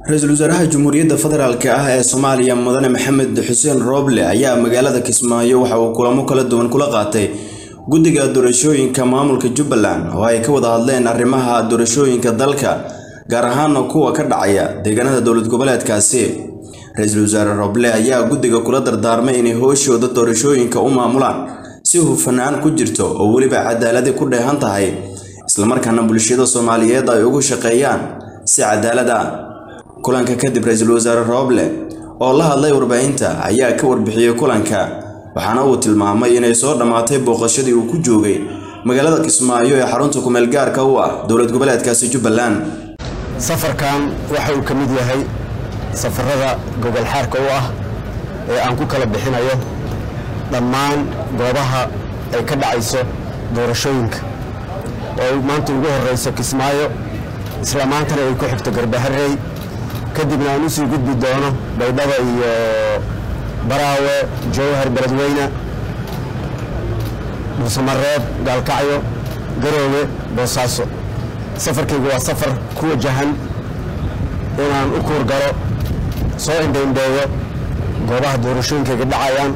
ra-iisul wasaaraha Jamhuuriyadda Federaalk ah ee Soomaaliya Mudane Maxamed Xuseen Rooble ayaa magaalada Kismaayo waxa uu kulamo kala duwan kula qaatay guddiga doorashooyinka maamulka Jubbaland oo ay ka wada hadleen arrimaha doorashooyinka dalka gaar ahaan kuwa ka dhacaya deegaanada dowlad goboleedkaasi ra-iisul wasaare Rooble ayaa guddiga kula dardaarmay inay howshooda doorashooyinka u maamulaan si hufnaan ku jirto oo weliba cadaaladi ku dheehan tahay islamarkaana bulshada Soomaaliyeed ay ugu shaqeeyaan si cadaalad ah kulanka kadib ra-iisul wasaare Rooble oo la hadlay warbaahinta ayaa ka warbixiyey kulanka waxaana uu tilmaamay inay soo dhammaatay booqashadii uu ku joogay magaalada Kismaayo ee xarunta kumeel gaarka u ah dowlad goboleedkaasi Jubbaland safarkan waxa uu ka mid yahay safarada gobol xaarka u ah ee aan ku kala bixinayo dhammaan goobaha ay ka dhacayso doorashooyinka oo ay maanta ugu horeyso Kismaayo isla maantana ay ku xigto Garbaharey kadibna aan usii gudbi doono baydhaba iyo baraawe jowhar beledweyne dhuusamareeb gaalkacyo garoowe boosaaso safarkaygu waa safar ku wajahan inaan u kuur galo soo indhaindheeyo goobaha doorashooyinkayga dhacayaan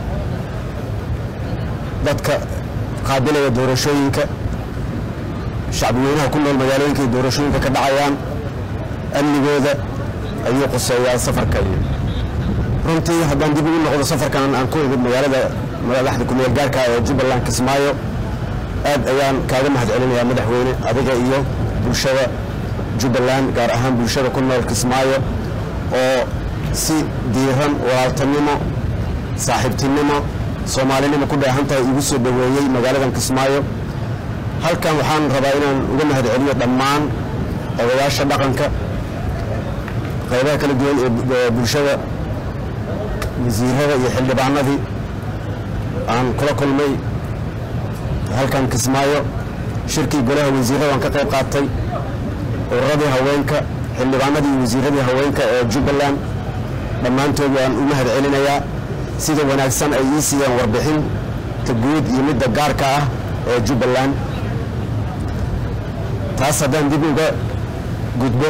dadka qaabilaya doorashooyinka shacbiyeynaha ku nool magaalooyinka ay doorashooyinka ka dhacayaan amnigooda ayuu quseeyaa safarka iyo runtii haddaan dib ugu noqdo safarkan aan ku imid magaalada madaxda kumeel gaarka ee jubbaland kismaayo aad ayaan kaaga mahad celinayaa madaxweyne adiga iyo bulshada jubbaland gaar ahaan bulshada ku nool kismaayo oo si diiran walaaltanimo saaxiibtinimo soomaalinimo ku dheehan tahay igu soo dhoweeyey magaaladan kismaayo halkan waxaan rabaa inaan uga mahad celiyo dhammaan odayaasha dhaqanka qaybaha kala duwan ee bulshada wasiirada iyo xildhibaanadii aan kula kulmay halkan kismaayo shirkii golaha wasiirada aan ka qayb qaatay ururadii haweenka xildhibaanadii iyo wasiiradii haweenka ee jubbaland dhammaantood waan u mahad celinayaa sida wanaagsan ay ii siiyeen warbixinta guud iyo midda gaarka ah ee jubbaland taas haddaan dib uga gudbo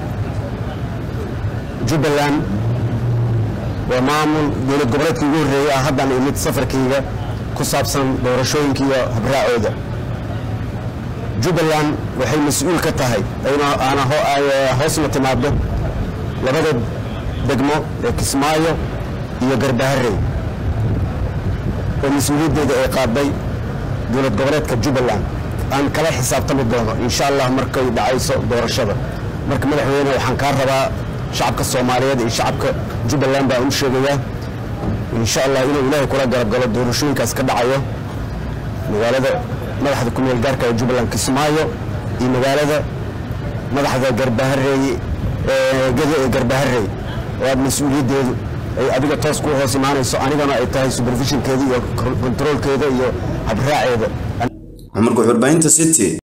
jubbaland waa maamul dowlad goboleedkii ugu horreeyey ah haddaan imid safarkayga ku saabsan doorashooyinka iyo habraacooda jubbaland waxay mas-uul ka tahay aana hoosna timaado labada degmo ee kismaayo iyo garbaharey oo mas-uuliyaddeeda ay qaaday dowlad goboleedka jubbaland aan kala xisaabtami doono insha allah markay dhacayso doorashada marka madaxweyne waxaan kaa rabaa shacabka soomaaliyeed iyo shacabka jubbaland baan u sheegayaa insha allah inuu ilaahay kula garabgalo doorashooyinkaas ka dhacayo magaalada madaxda kumeel gaarka ee jubbaland kismaayo iyo magaalada madaxda garbahareey gada ee garbaharey oo aad mas-uuliyaddeedu ay adiga toos ku hoos imaanayso anigana ay tahay supervisionkeeda iyo controolkeeda iyo habraaceeda cumar guxurbaahinta city